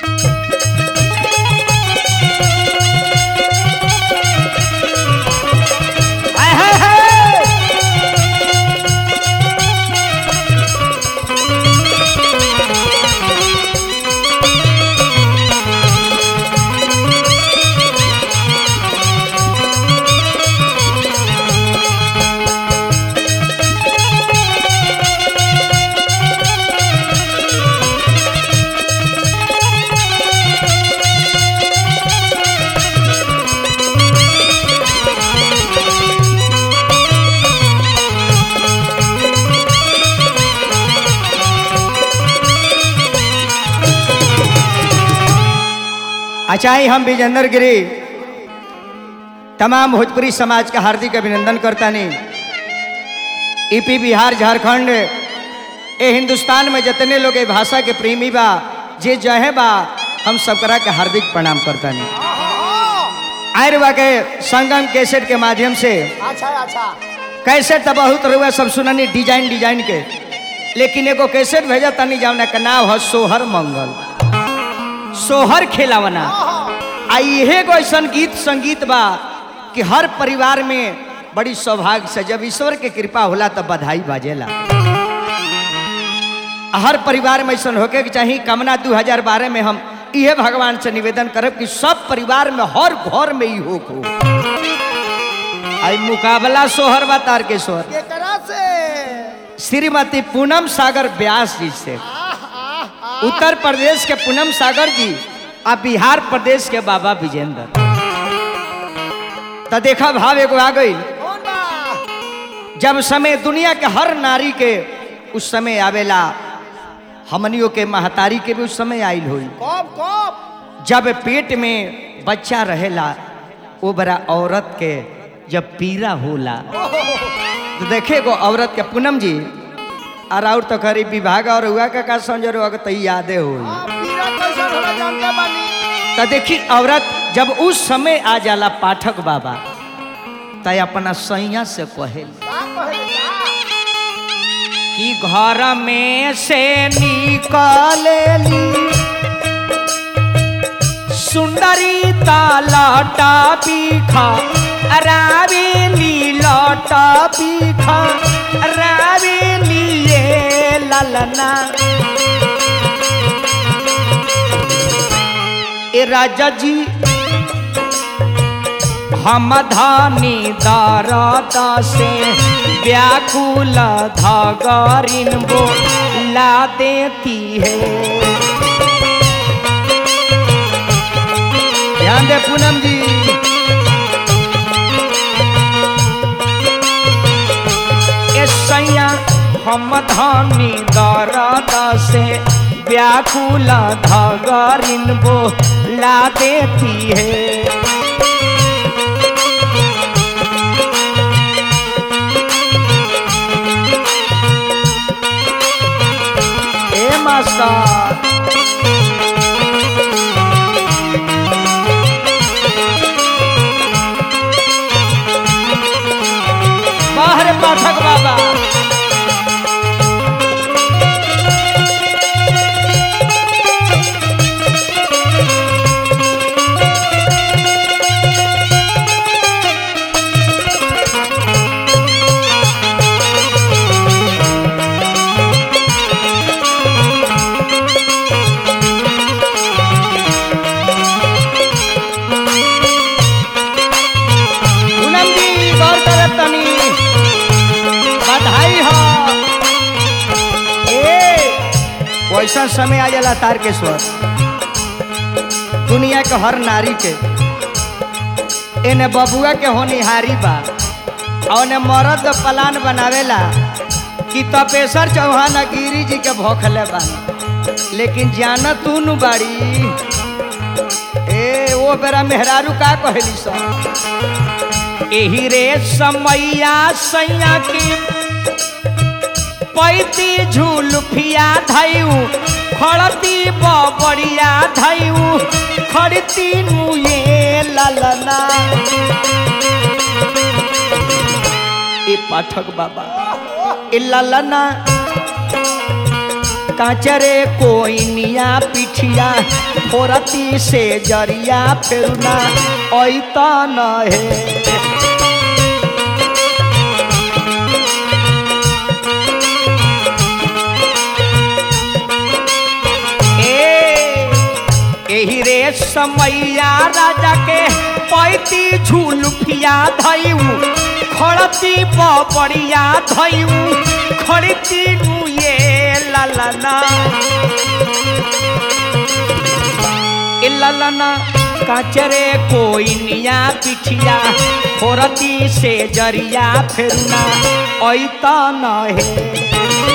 आय हाय हाय अच्छा ही हम विजेंद्र गिरी तमाम भोजपुरी समाज का हार्दिक अभिनंदन करता नहीं ईपी बिहार झारखंड ए हिंदुस्तान में जितने लोग ए भाषा के प्रेमी बा जे जहे बा हम सबकरा के हार्दिक प्रणाम करता नहीं आयुर्वा के संगम कैसेट के माध्यम से अच्छा अच्छा कैसेट तो बहुत रुआ सब सुननी डिजाइन डिजाइन के लेकिन एगो कैसेट भेजा तनी जावना का नाम है सोहर मंगल सोहर खेलावना आ इहे एगो ऐसन गीत संगीत बा कि हर परिवार में बड़ी सौभाग्य से जब ईश्वर के कृपा होला तब बधाई बाजेला हर परिवार में ऐसा होके के चाहिए कामना 2012 में हम इहे भगवान से निवेदन करब कि सब परिवार में हर घर में ही हो को आई मुकाबला सोहर बा तारकेश्वर केकरा से श्रीमती पूनम सागर व्यास जी से उत्तर प्रदेश के पूनम सागर जी आ बिहार प्रदेश के बाबा विजेंद्र तो देखा भाव एगो आ गई कौन बा जब समय दुनिया के हर नारी के उस समय आवेला हमनियों के महतारी के भी उस समय आयल हुई कब कब जब पेट में बच्चा रहेला वो बड़ा औरत के जब पीरा होला तो देखे गो औरत के पूनम जी और और तो खरी विभाग और हुआ का का समझ रहे तो यादे हो आप पीरा कैसन होला जानते बानी तो देखी औरत जब उस समय आ जाला पाठक बाबा तय अपना सैया से कहेल का कहे का कि घर में से निकलेली सुंदरी तालाटा पीखा रावेली लौटा पीखा रावेली ये ललना ए राजा जी हम धानी दाराता से व्याकुल धागरिन वो ला देती है ध्यान दे पूनम जी ए सैया हम धानी दाराता से व्याकुल धागरिन वो ला देती है ए मास्टर बाहर पाठक बाबा पूनम जी गौर करब तनी बधाई हो ए वैसा समय आ जाला तारकेश्वर दुनिया के हर नारी के एने बबुआ के होनिहारी बा और ने मरद प्लान बनावेला कि तपेश्वर चौहान आ गिरी जी के भोखले बा लेकिन जाना तू नु बाड़ी ए वो बेरा मेहरारू का कहली सब एही रे समैया सैया की पैती झुलफिया धैऊ खड़ती बबड़िया धैऊ खड़ती मुए ललना ए पाठक बाबा ए ललना काचरे कोइनिया पिठिया फोरती से जरिया फेरुना ऐता न है ए एही रे समैया राजा के पैती झुलुफिया धैऊ खड़ती पपड़िया धैऊ खड़ती नुए ललना ए ललना काचरे कोइनिया पिठिया फोरती से जरिया फेरना ऐता न है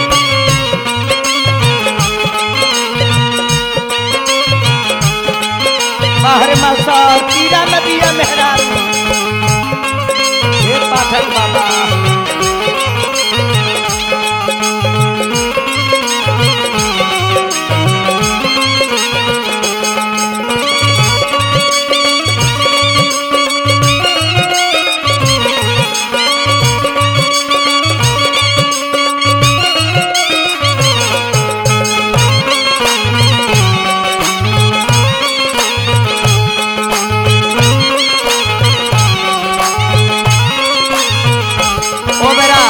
बाहर मासा कीड़ा नदिया मेहरारू हे पाठक बाबा ओ मेरा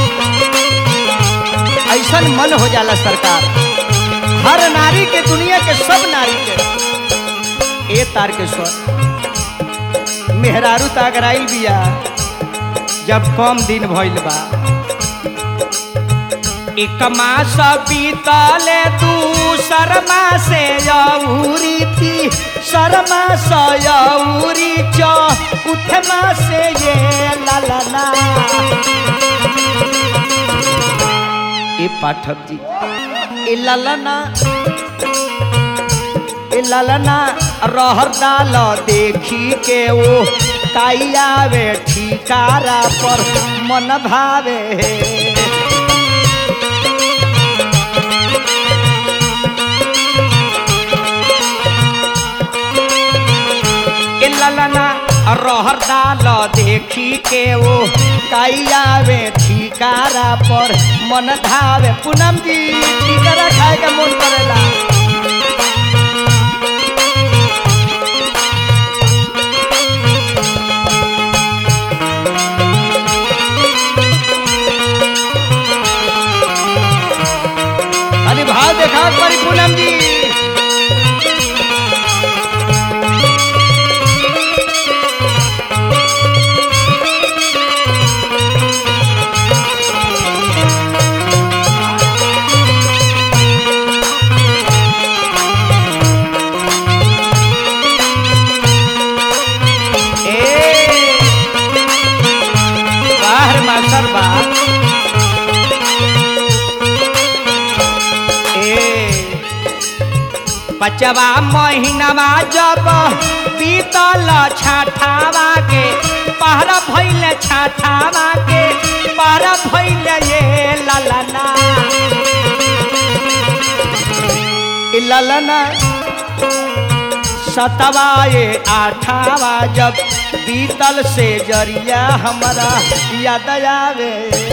ऐसन मन हो जाला सरकार हर नारी के दुनिया के सब नारी के ए तार के स्वर मेहरारू तागराइल बिया जब कम दिन भइल बा एक मास बीतले तू शर्मा से यौरी थी शर्मा से यौरी चौ उठमा से ये ललना ए पाठक जी ए ललना ए ललना रहर डाल देखी के वो काइया वे ठिकारा पर मन भावे ए ललना रहर डाल देखी के वो काइया वे ठिकारा पर मन धावे पूनम जी ठिकारा खाए का मन करेला अरे भाव देखा परी पूनम जी ए बाहर मास्टर बा ए बचवा महीनावा जब बीतल छाठावा के पहरा भइल छाठावा के पहरा भइल ये ललना ए ललना सतवा ये आठावा जब बीतल से जरिया हमारा याद आवे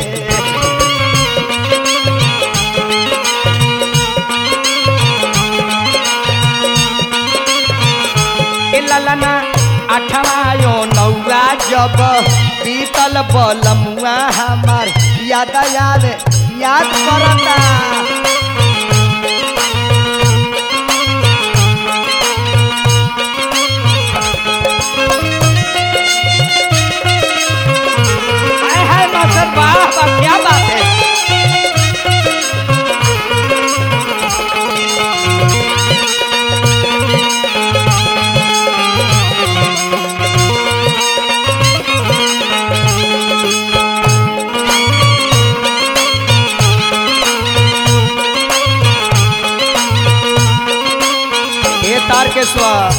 ए ललना अठवा यो नौवा जब बीतल बलमुआ हमार याद आवे याद करता हाय हाय मास्टर वाह वाह क्या बात है हे तारकेश्वर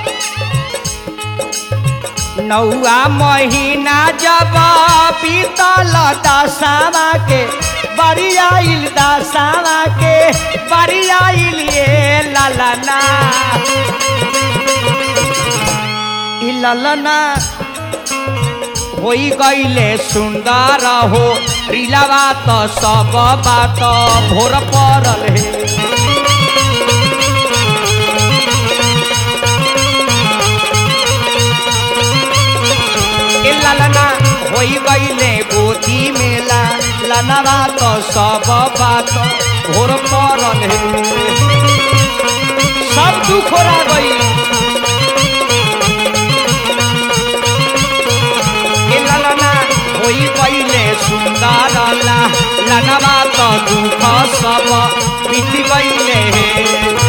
नौआ महीना जब पीतल दसावा के बड़ी आइल दसावा के बड़ी आइल ये ललना ई ललना होई गईले सुंदर हो रिलावा तो सब बात भोर पड़ल हे ललनवा तो सब बात भोर परल हे सब दुख हो गई ए ललना होई पहिले सुंदर ला लनवा तो दुख सब बीत गईले हे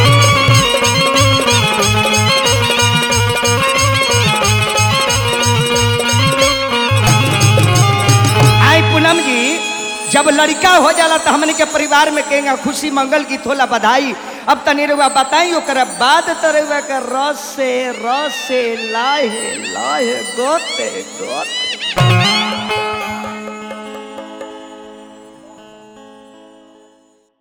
आई पूनम जी जब लड़का हो जाला तो हमने के परिवार में कहेंगे खुशी मंगल गीत होला बधाई अब तनी रुआ बताई ओकर बाद तरुआ के रस से रस से लाहे लाहे गोते गोते